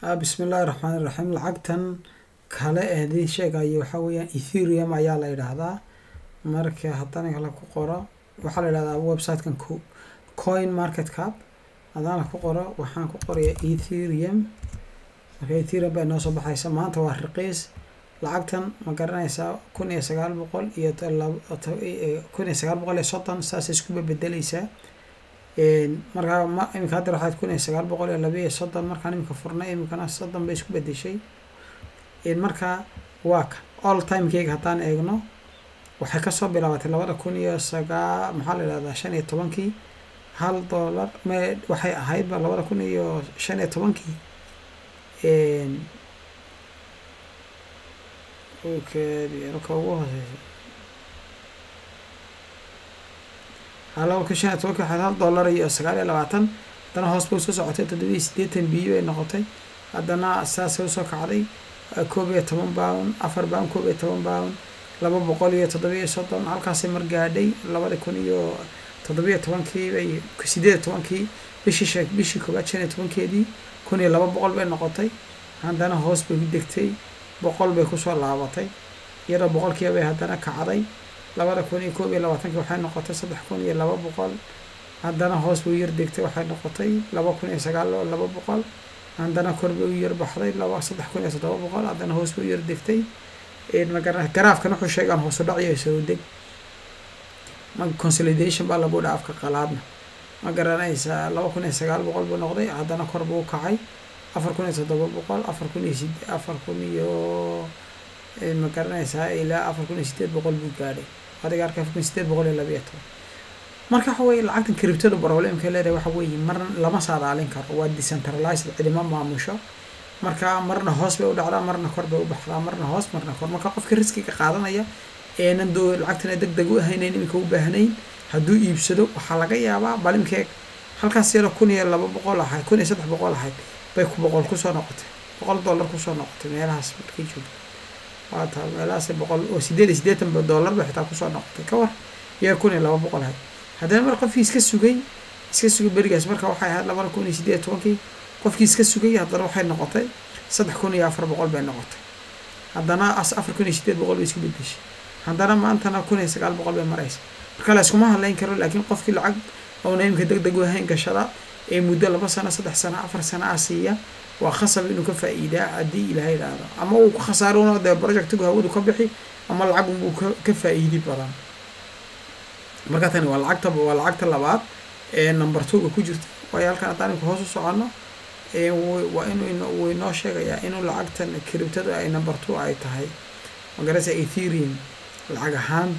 bismi illaahi raxmaan iraxiim lacagtan kale eedii sheegayo waxaa weeyaan etherium ayaa la yidhaahdaa marka haddana kale ku qoro waxaa la yidhahdaa websitekan coin market cap haddana ku qoro waxaan ku qorayaa etherium marka etherium bay noo soo baxaysa maanta waa raqiis lacagtan ma garanaysaa kun iyo sagaal boqol iyo kun iyo sagaal boqol iyo soddon saasay iskuba bedeleysaa markaa ma iminka hadda waxaad kun iyo sagaal boqol iyo laba iyo soddon markaan iminka furnay iminkana soddon bay isku bedeshay marka waa ka all timekeyga haddaan eegno waxay kasoo bilaabatay labada kun iyo sagaa maxaa la yidhahdaa shan iyo tobankii hal dollar me waxay ahaydba labada kun iyo shan iyo tobankii ka ugu hooseysa laba kun shan iyo tobankii waxayd hal dollar iyo sagaal iyo labaatan haddana hoos bay usoo socotay toddoba iyo siddeetan biyo ay noqotay haddana saasay usoo kacday koob iyo toban pound afar pound koob iyo toban pound laba boqol iyo toddoba iyo soddon halkaasay mar gaadhay labada kun iyo toddobiyo tobankii bay sideed iyo tobankii bishii shee bishii koobaad shan iyo tobankeedii kun iyo laba boqol bay noqotay haddana hoos bay ku degtay boqol bay kusoo laabatay iyadoo boqolkiiba bay haddana kacday labada kun iyo koob iyo labaatankii waxay noqotay saddex kun iyo laba boqol haddana hoos bay u yar degtay waxay noqotay laba kun iyo sagaal laba boqol haddana kor bay u yar baxday laba saddex kun iyo toddoba boqol haddana hoos bay u yar degtay magara garaafkan wuxuu sheegaan hoosu dhaciyo soo deg ma consolidation baa lagu dha afka qalaadna ma garanaysaa laba kun iyo sagaal boqol buu noqday haddana kor buu kacay afar kun iyo toddoba boqol afar kun iyo sid afar kun iyo ma garanaysaa ilaa afar kun iyo sideed boqol buu gaadhay adiga arka afar kun iyo sideed boqol iyo laba iyo toban marka waxa weye lacagtan criptada problemka leedahay waxa weeye marna lama saadaalin karo waa decentralized cidima maamusho marka marna hoos bay u dhacdaa marna kor bay u baxdaa marna hoos marna kor marka qofka riskiga qaadanaya eenan doo lacagtana deg deg u ahaynayn iminka u baahnayn hadduu iibsado waxaa laga yaabaa balimkeeg halkaas yaro kun iyo laba boqol ahayd kun iyo saddex boqol ahayd bay ku boqol kusoo noqotay boqol dollar kusoo noqotay meelahaas markay joogto waa taa meelahaas boqol oo sideed iyo siddeetan dollar bay xitaa kusoo noqotay ka war yar kun iyo laba boqol ahayd haddana mar qofkii iska sugay iska sugay berigaas marka waxay ahayd labada kun iyo sideed iyo tobankii qofkii iska sugay haddana waxay noqotay saddex kun iyo afar boqol bay noqotay haddana as afar kun iyo sideed boqol bay isku bedeshay haddana maantana kun iyo sagaal boqol bay maraysa marka la iskuma hadlayn karo laakiin qofkii lacag oona imika deg deg u ahayn gashada ee muddo laba sano saddex sano afar sano ah siiya waa khasab inuu ka faa'iidaa haddii ilahay idhaahdo ama uu ku khasaarona dee projectigu hawadu ka bixi ama lacag unbuu ka ka faa'iidi badan marka tani waa lacagta waa lacagta labaad ee number two-ga ku jirta waayo halkan haddaan imika hoos u soconno waa inuu wuu inoo sheegayaa inuu lacagtan criptada ay number two ay tahay magarasa etherium lacag ahaan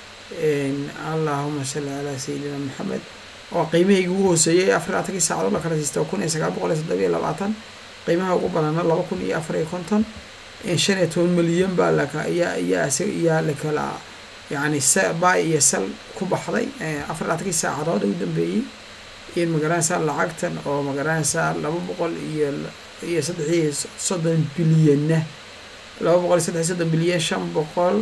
allahuma salli calaa sayidina maxamed oo qiimahaygi ugu hooseeyay afar labaatankii saacadood la kala siista kun iyo sagaal boqol iyo toddoba iyo labaatan qiimaha ugu badana laba kun iyo afar iyo konton shan iyo toban milyan baa laka iyaa iyaa iyaa la kala yacni bay iyo sal ku baxday afar labaatankii saacadood ugu dambeeyey in magaranaysaa lacagtan oo magaranaysaa laba boqol iyo iyo saddex iyo soddon bilyanna laba boqol iyo saddex iyo soddon bilyan shan boqol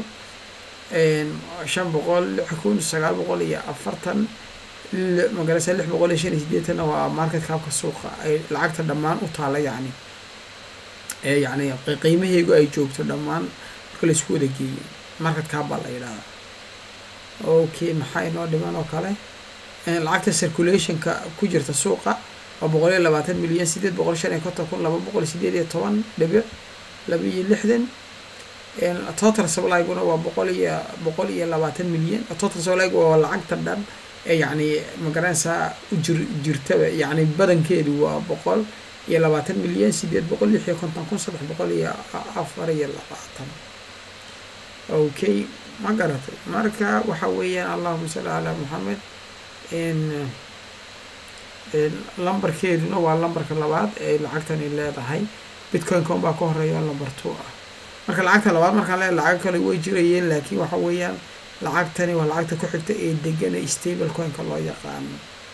shan boqol lix kun sagaal boqol iyo afartan magaranaysaa lix boqol iyo shan iyo sideetanna waa market kaabka suuqa ay lacagta dhammaan u taala yacni ee yacni qiimaheygu ay joogto dhammaan marka la isku wada geeyo market kaab baa la yidhahdaa okay maxaa inoo dhiman oo kale lacagta circulationka ku jirta suuqa waa boqol iyo labaatan milyan sideed boqol shan iyo konton kun laba boqol sideed iyo toban dhibic laba iyo lixdan total sublyguna waa boqol iyo boqol iyo labaatan milyan total sublygu waa lacagta dhan ee yacni magaranaysaa u jir jirtaba yacni badankeedu waa boqol iyo labaatan milyan sideed boqol lix iyo konton kun saddex boqol iyo afar iyo labaatan okay ma garatay marka waxa weeyaan allahuma salli calaa maxamed lambarkeeduna waa lambarka labaad ee lacagtani leedahay bitcoin-ka unbaa ka horeeya lamber two ah marka lacagta labaad markaan leedahay lacag kale way jirayeen laakiin waxa weeyaan lacagtani waa lacagta ku xigta ee degan ee stable coin-ka loo yaqaano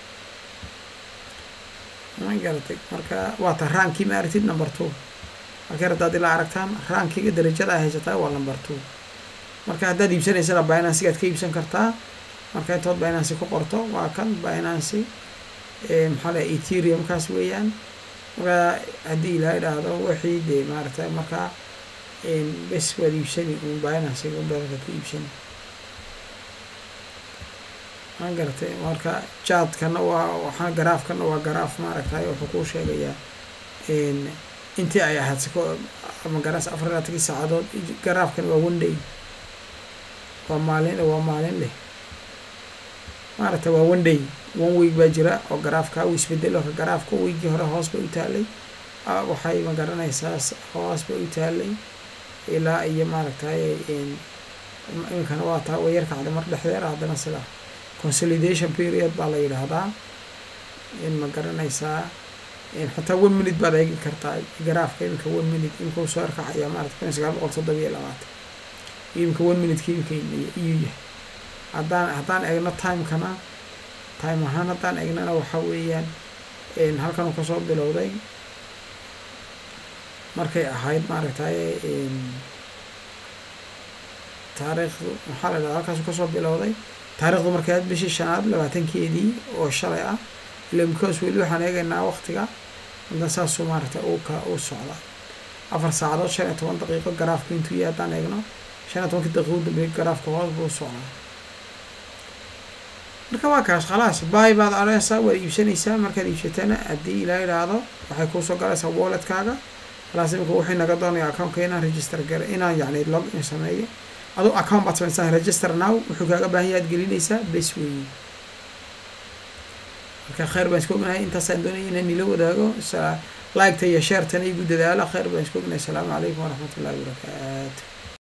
ma garatay marka waa ta raankii ma aragtid number two markay haddaad ilaa aragtaan raankiga darajada ay haysataa waa number two marka haddaad iibsanaysana binansigaad ka iibsan kartaa marka intood binancy ku qorto waa kan binancy maxaa la etherium kaas weeyaan markaa haddii ilaa idhaahdo wixii dee maaragtay markaa bes waad iibsani un binansiga un badanka ku iibsani maan garatay marka jaadkana waa waxaa garaafkana waa garaaf maaragtay wuxuu kuu sheegayaa intii ay ahayd siko ama garaas afar iyo labaatankii saacadood garaafkan waa one day waa maalin waa maalin leh maaragtay waa one day one week baa jira oo garaafka uu isbedelo ka garaafka weygii hore hoos bay u taalay waxay ma garanaysaa hoos bay u taalay ilaa iyo maaragtay iminkana waa taa way yar kacday mar dhexdeeda haddana sida consolidation period baa la yidhaahdaa in ma garanaysaa xataa one minute baad eegi kartaa garaafka iminka one minute imika uu soo yarkacaya maarata kun iyo sagaal boqol toddoba iyo labaatan imika one minuteki imika iyuu yahay haddaan haddaan eegno timekana time ahaan haddaan eegnana waxa weeyaan halkan uu kasoo bilowday markay ahayd maaragtay taariikhdu maxaa la dhahda halkaasuu kasoo bilowday taarikhdu markay ahayd bishii shanaad labaatankeedii oo shalay ah ila because weli waxaan eegaynaa waktiga hadda saasuu maaragtay uu ka uu socdaa afar saacadood shan iyo toban daqiiqo garaafku intuu yahay haddaan eegno shan iyo tobankii daqiiqo u dambeeyay garaafka hoos buu socdaa marka waa kaas khalaas baay baad odhanaysaa waad iibsanaysaa markaad iibsatana haddii ilaa idhaahdo waxay kuusoo galaysaa walletkaaga khalaas imika wuxuu naga doonaya accountka inaan register gare inaan yacni log in sameeyo aduu account baad samaysaa register now wuxuu kaaga baahan yahay aad gelinaysaa bes weeye marka khayr baan isku ognahay intaasaan doonaya inaan nila wadaago liketa iyo sheertana igu dadaalo khayr baan isku ognahay asalaamu calaykum waraxmat ullahi wabarakaatu